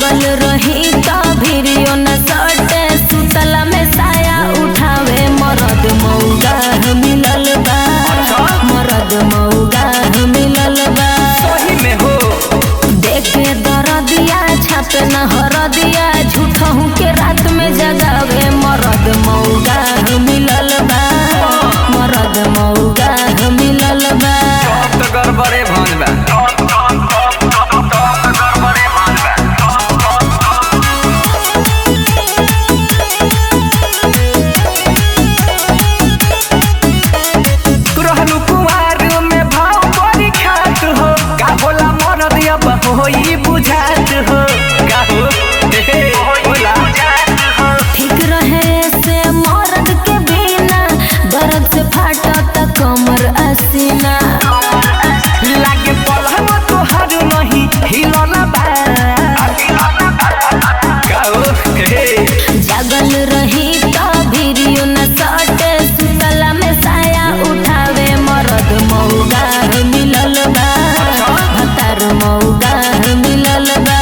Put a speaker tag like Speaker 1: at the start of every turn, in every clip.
Speaker 1: जागल रही त भिरियो न सटे सुतला में साया उठावे मरद मौगा मिलल बा मरद मौगा मिलल बा
Speaker 2: सही में हो
Speaker 1: देखे दरदिया छापे न हरदिया झूठहू के रात में जगावे मरद मौगा मिलल बा मरद मौगा मिलल बा
Speaker 2: अब तो गड़बड़े भन बा रहलू कुंवार में भाव बड़ी खात हो का होला मरद अब होई बुझात हो का हो हे हे, होला
Speaker 1: ठीक रहे से मरद के बिना दर्द से फाटत कमर असीना
Speaker 2: लागे पलहन तोहर नहीं हिलना बा का हो हे हे,
Speaker 1: जागल रही त भिरियो न सटे सुतला में साया उठावे मरद मौगा मिलल बा भतार मौगा मिलल बा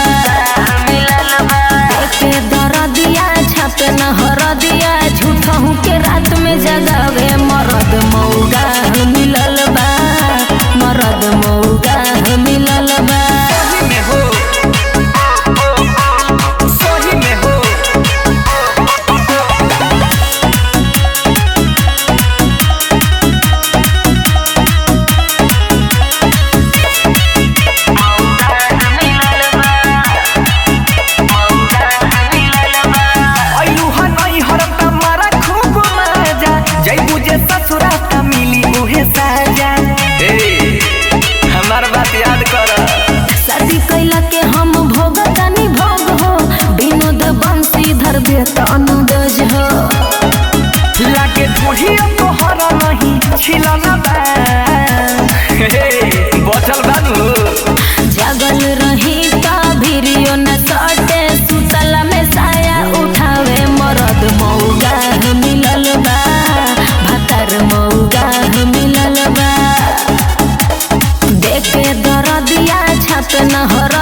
Speaker 1: देखे दरदिया छापे न हरदिया झूठहू के रात में जगावे मरद मौगा मिलल बा मरद मौगा मिलल बा
Speaker 2: सही में हो सही में हो अइलू ह नहीं हरत मारा खूब मजा जइबू जे ससुरा त मिली उहे साजा ए हमार बात याद कर
Speaker 1: शादी कैला के हम भोगतानी भोग हो विनोद बंशीधर बेतन दज हो
Speaker 2: लागे बुढ़िया तोहर नहीं छिलना बा हे, बचल बानू
Speaker 1: जागल रही त भिरियो न सटे सुतला में साया उठावे मरद मौगा मिलल बा भतार मौगा मिलल बा देखे दरदिया छापे न हर